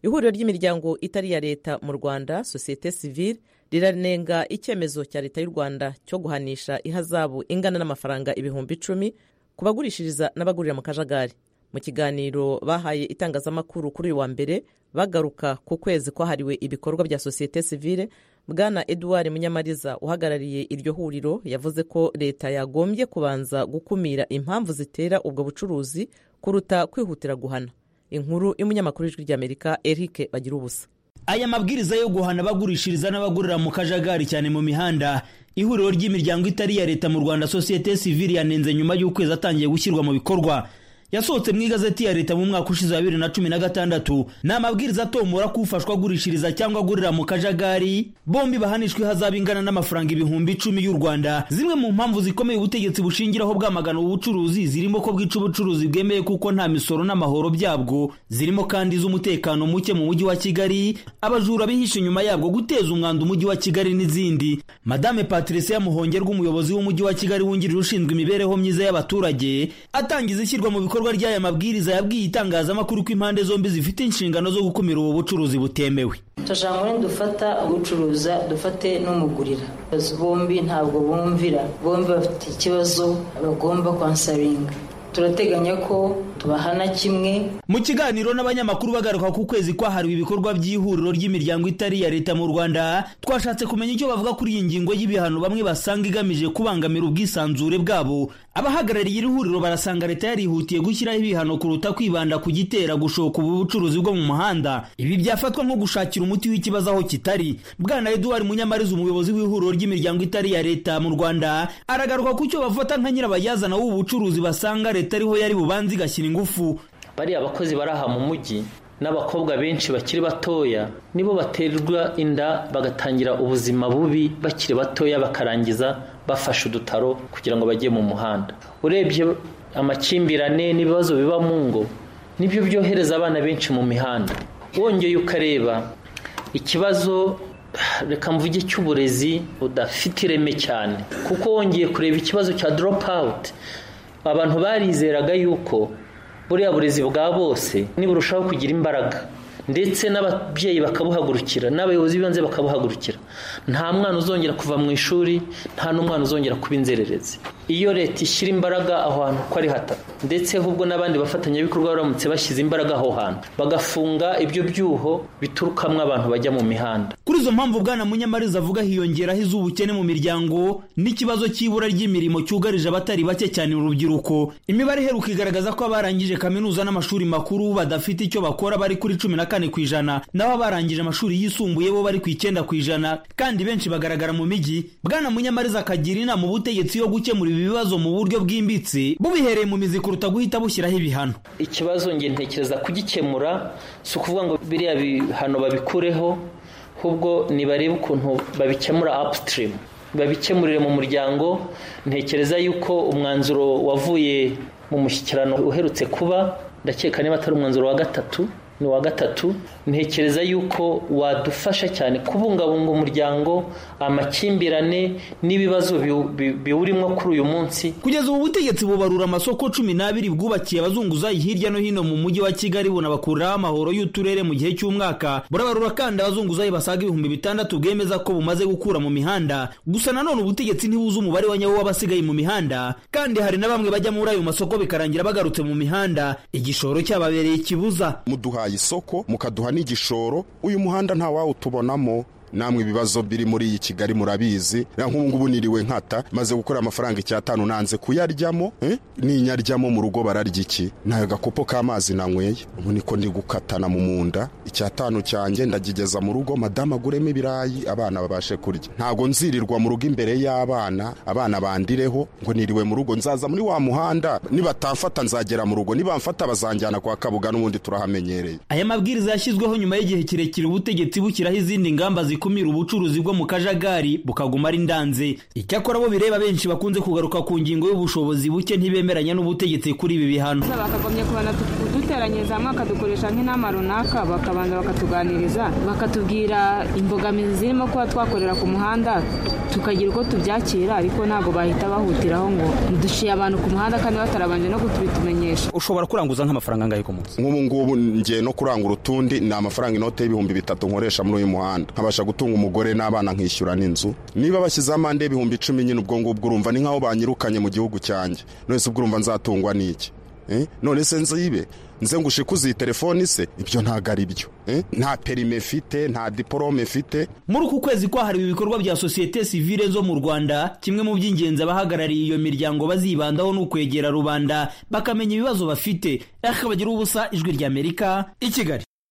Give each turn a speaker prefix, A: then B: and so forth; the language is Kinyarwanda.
A: ihuriro ry'imiryango itari iya leta mu rwanda sosiyete sivile riranenga icyemezo cya leta y'u rwanda cyo guhanisha ihazabu ingana n'amafaranga ibihumbi icumi ku bagurishiriza n'abagurira mu kajagari mu kiganiro bahaye itangazamakuru kuri uyu wa mbere bagaruka ku kwezi kwahariwe ibikorwa bya sosiyete sivile bwana eduard munyamariza uhagarariye iryo huriro yavuze ko leta yagombye kubanza gukumira impamvu zitera ubwo bucuruzi kuruta kwihutira guhana inkuru y'umunyamakuru w'ijwi ry'amerika eric bagira ubusa
B: aya mabwiriza yo guhana abagurishiriza n'abagurira mu kajagari cyane mu mihanda ihuriro ry'imiryango itari iya leta mu rwanda sosiyete sivili yanenze nyuma y'ukwezi atangiye gushyirwa mu bikorwa yasohotse mu igazeti ya leta mu mwaka ushize wa bibiri na cumi na gatandatu ni amabwiriza atomora ko ufashwa agurishiriza cyangwa agurira mu kajagari bombi bahanishwa ihazabu ingana n'amafaranga ibihumbi icumi y'u rwanda zimwe mu mpamvu zikomeye ubutegetsi bushingiraho bwamagana ubucuruzi zirimo ko bwica ubucuruzi bwemeye kuko nta misoro n'amahoro byabwo zirimo kandi iz'umutekano muke mu mujyi wa kigali abajura bihishe inyuma yabwo guteza umwanda umujyi wa kigali n'izindi madame patricia muhongerwa umuyobozi w'umujyi wa kigali wungirije ushinzwe imibereho myiza y'abaturage atangiza ishyirwa mu bikorwa ikorwa ry'aya mabwiriza yabwiye itangazamakuru ko impande zombi zifite inshingano zo gukumira ubu bucuruzi butemewe
C: tujyanywe dufata ubucuruza dufate n'umugurira bombi ntabwo bumvira bombi bafite ikibazo bagomba kwansaringa turateganya ko tubahana kimwe
B: mu kiganiro n'abanyamakuru bagaruka ku kwezi kwahariwe ibikorwa by'ihuriro ry'imiryango itari iya leta mu rwanda twashatse kumenya icyo bavuga kuri iyi ngingo y'ibihano bamwe basanga igamije kubangamira ubwisanzure bwabo abahagarariye iri huriro barasanga leta yarihutiye gushyiraho ibihano kuruta kwibanda ku gitera gushoka ubu bucuruzi bwo mu muhanda ibi byafatwa nko gushakira umuti w'ikibazo aho kitari bwana eduard munyamariza umuyobozi w'ihuriro ry'imiryango itari iya leta mu rwanda aragaruka ku cyo bafata nka nyirabayazana w'ubu bucuruzi basanga leta ariho yari bubanze igashyira ingufu
D: bariya abakozi bari aha mu mujyi n'abakobwa benshi bakiri batoya nibo baterwa inda bagatangira ubuzima bubi bakiri batoya bakarangiza bafashe udutaro kugira ngo bajye mu muhanda urebye amakimbirane n'ibibazo biba mu ngo nibyo byohereza abana benshi mu mihanda wongeye ukareba ikibazo reka mvuge cy'uburezi budafite ireme cyane kuko wongeye kureba ikibazo cya doropawuti abantu barizeraga yuko buriya burezi bwa bose niburushaho kugira imbaraga ndetse n'ababyeyi bakabuhagurukira n'abayobozi b'ibanze bakabuhagurukira nta mwana uzongera kuva mu ishuri nta n'umwana uzongera kuba inzererezi iyo leta ishyira imbaraga aho hantu uko ari hatatu ndetse ahubwo n'abandi bafatanyabikorwa baramutse bashyize imbaraga aho hantu bagafunga ibyo byuho biturukamo abantu bajya mu mihanda
B: kuri izo mpamvu bwana munyamariza avuga hiyongeraho iz'ubukene mu miryango n'ikibazo cy'ibura ry'imirimo cyugarije abatari bake cyane urubyiruko imibare iheruka igaragaza ko abarangije kaminuza n'amashuri makuru badafite icyo bakora bari kuri cumi na kane ku ijana naho abarangije amashuri yisumbuye bo bari ku icyenda ku ijana kandi benshi bagaragara mu mijyi bwana munyamariza akagira inama ubutegetsi yo gukemura ibibazo mu buryo bwimbitse bubihereye mu mizi kuruta guhita bushyiraho ibihano
D: ikibazo nge ntekereza kugikemura si ukuvuga ngo biriya bihano babikureho ahubwo nibarebe ukuntu babikemura apusitirimu babikemurire mu muryango ntekereza yuko umwanzuro wavuye mu mushyikirano uherutse kuba ndakeka niba atari umwanzuro wa gatatu ni uwa gatatu ntekereza yuko wadufasha cyane kubungabunga umuryango amakimbirane n'ibibazo biwurimo kuri uyu munsi
B: kugeza ubu butegetsi bubarura amasoko cumi n'abiri bwubakiye abazunguzayi hirya no hino mu mujyi wa kigali bunabakuraho amahoro y'uturere mu gihe cy'umwaka burabarura kandi abazunguzayi basaga ibihumbi bitandatu bwemeza ko bumaze gukura mu mihanda gusa nanone ubutegetsi ntibuzi umubare wa nyawo w'abasigaye mu mihanda kandi hari na bamwe bajya muri ayo masoko bikarangira bagarutse mu mihanda igishoro cyababereye ikibuza
E: muduhaye isoko mukaduha n'igishoro uyu muhanda nta wawutubonamo namwe ibibazo biri muri iyi kigali murabizi nk'ubu ngubu niriwe nkata maze gukora amafaranga icyatanu nanze kuyaryamo ninyaryamo mu rugo bararya iki ntayo gakopo k'amazi nanyweye ubu niko ndi gukatana mu munda icyatanu cyanjye ndagigeza mu rugo madamu aguremo ibirayi abana babashe kurya ntabwo nzirirwa mu rugo imbere y'abana abana bandireho ngo niriwe mu rugo nzaza muri wa muhanda nibatamfata nzagera mu rugo nibamfata bazanjyana kwa kabuga n'ubundi turahamenyereye
B: aya mabwiriza yashyizweho nyuma y'igihe kirekire ubutegetsi bushyiraho izindi ngamba zikumira ubucuruzi bwo mu kajagari bukaguma ari ndanze icyakora bo bireba benshi bakunze kugaruka ku ngingo y'ubushobozi buke ntibemeranya n'ubutegetsi kuri ibi bihano
F: bakagombye kubana dute duteranyiriza hamwe akadukoresha nk'inama runaka bakabanza bakatuganiriza bakatubwira imbogamizi zirimo kuba twakorera ku muhanda tukagira uko tubyakira ariko ntabwo bahita bahutiraho ngo duciye abantu ku muhanda kandi batarabanje no kutubitumenyesha
G: ushobora kuranguza nk'amafaranga ngahe ku munsi
E: nk'ubu ngubu ngiye no kurangura utundi ni amafaranga inote y'ibihumbi bitatu nkoresha muri uyu muhanda nkabasha gutunga umugore n'abana nkishyura n'inzu niba bashyize amande y'ibihumbi icumi nyine ubwo ngubwo urumva ni nk'aho banyirukanye mu gihugu cyanjye none se ubwo urumva nzatungwa n'iki none se nzibe nze ngo ushikuze iyi telefoni se ibyo ntabwo ari byo nta perime mfite nta diporome mfite
B: muri uku kwezi kwahariwe ibikorwa bya sosiyete sivire zo mu rwanda kimwe mu by'ingenzi abahagarariye iyo miryango bazibandaho ni ukwegera rubanda bakamenya ibibazo bafite ariko bagira ubusa ijwi ry'amerika i kigali